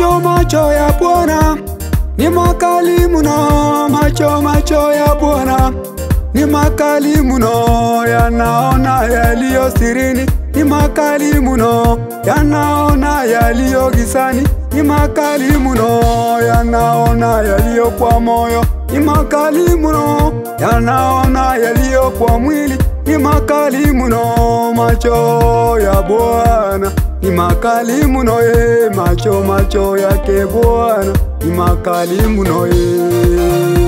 Macho macho ya Bwana ni makali mno, macho macho ya Bwana ni makali mno, yanaona yaliyo sirini, ni makali mno, yanaona yaliyo gizani, ni makali mno, yanaona yaliyo kwa moyo, ni makali mno, yanaona yaliyo kwa mwili, ni makali mno, macho ya Bwana ni makali mno, ye macho macho yake Bwana ni makali mno, ye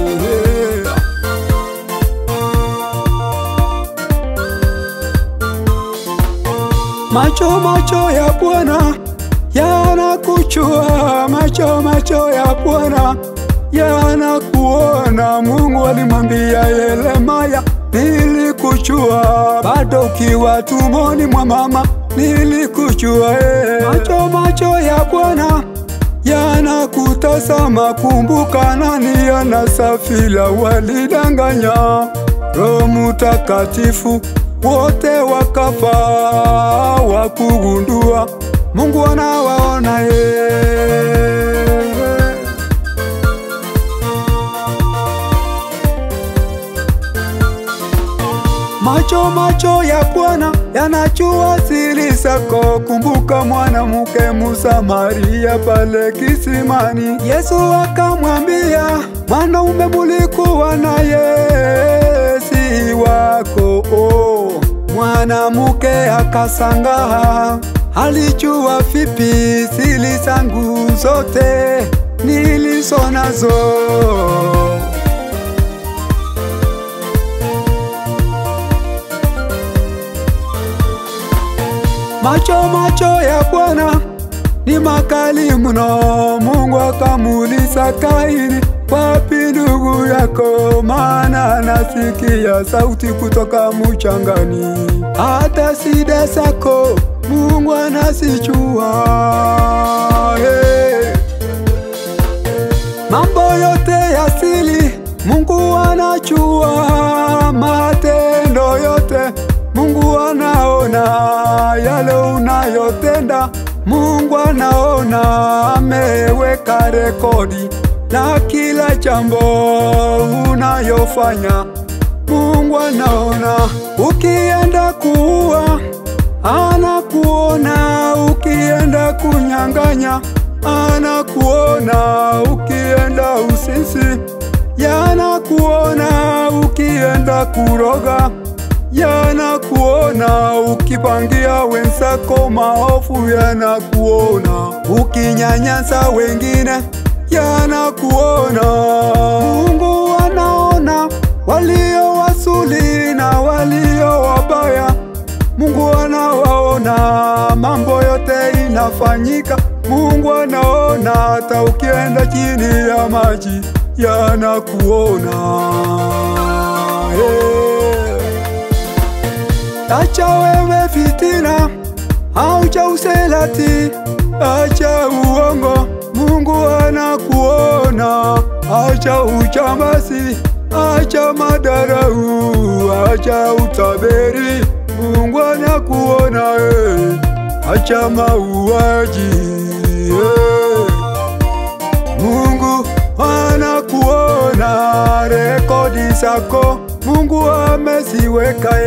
Macho macho ya Bwana yanakuchua, macho macho ya Bwana yanakuona. Mungu alimwambia Yeremia, nilikuchua bado ukiwa tumboni mwa mama, nilikuchua. eh. Macho macho ya Bwana yanakutazama, kumbuka nani anasafila walidanganya Roho Mutakatifu wote wakafa wakugundua Mungu anawaona ye. Macho macho ya Bwana yanajua siri zako. Kumbuka mwanamke Msamaria pale kisimani, Yesu akamwambia, mwanaume mulikuwa naye si wako. Oh, mwanamke akasangaa, alijua vipi siri zangu zote nilizo nazo. Macho macho ya Bwana ni makali mno. Mungu akamuuliza Kaini, wapi ndugu yako? Maana nasikia sauti kutoka mchangani. Hata shida zako Mungu anazijua. Hey. Mambo yote ya siri Mungu anajua, matendo yote Mungu anaona, yale unayotenda Mungu anaona, ameweka rekodi na kila jambo unayofanya Mungu anaona. Ukienda kuua anakuona, ukienda kunyang'anya anakuona, ukienda usinzi yanakuona, ukienda kuroga yanakuona, ukipangia wenzako maovu yanakuona, ukinyanyasa wengine yanakuona. Mungu anaona walio wasuli na walio wabaya. Mungu anawaona, mambo yote inafanyika. Mungu anaona, hata ukienda chini ya maji yanakuona. Hey. Acha wewe fitina, acha uselati, acha uongo, Mungu anakuona. Acha uchamasi, acha madarau, acha utaberi, Mungu anakuona. eh. Acha mauaji, eh. Mungu anakuona, rekodi zako Mungu ameziweka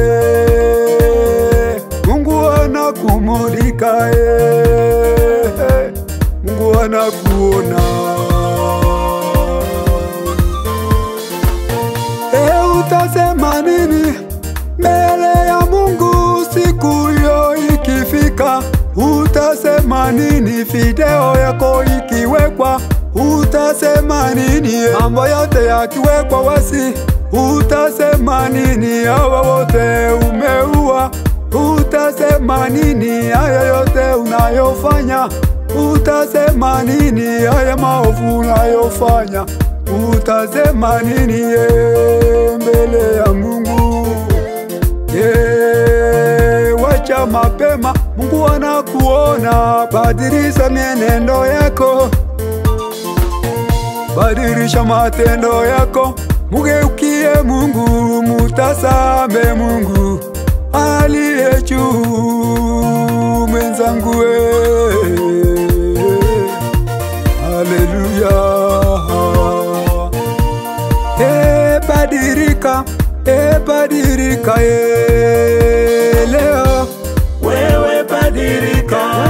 ye. Mungu anakumulika ye. Mungu anakuona. E, utasema nini mbele ya Mungu siku hiyo ikifika? Utasema nini video yako ikiwekwa? Utasema nini mambo yote yakiwekwa wasi? Utasema nini hawa wote umeua? Utasema nini haya yote unayofanya? Utasema nini haya maovu unayofanya? Utasema nini ye mbele ya Mungu? Ye, wacha mapema, Mungu anakuona. Badilisha mienendo yako, badilisha matendo yako, mugeukie Mungu, mutazame Mungu aliye juu. Mwenzangu we badirika, e badirika, e leo wewe badilika